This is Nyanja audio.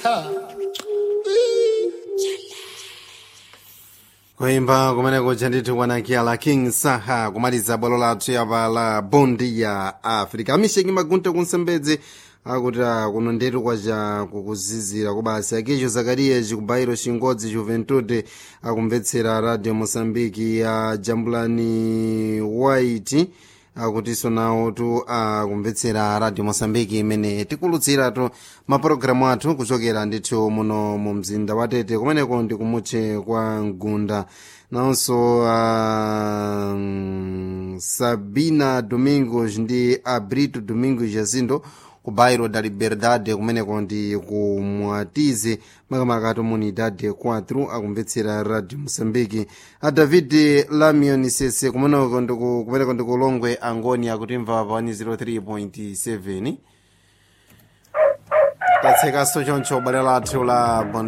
kuimba kumeneko chandithu kwanakiala king saha kumaliza bwalo lathu yapa la bondi ya africa amisheki magunta kunsembedze akuti ah, kuno ndetu kwaca kukuzizira kubasi akicho zakariya cikubayiro cingodzi juventude akumvetsera radio mosambiki ya jambulani white akutinso nawo tu akumvetsera radio mosambiki imene tikulutsiratu mapulogalamu athu kuchokera ndithu muno mu mzinda wa tete kumeneko ndi kumutche kwa mgunda nawonso uh, sabina domingos ndi abrito domingos jazindo ku bairro da liberdade kumeneko ndi ku mwatize makamaka comunidade 4 akumvetsera radio moçambique a david lamion sese kumeneko ndiku- kumeneko ndi kulongwe angoni akutimva pa 103.7 tatsekanso choncho bale lathu la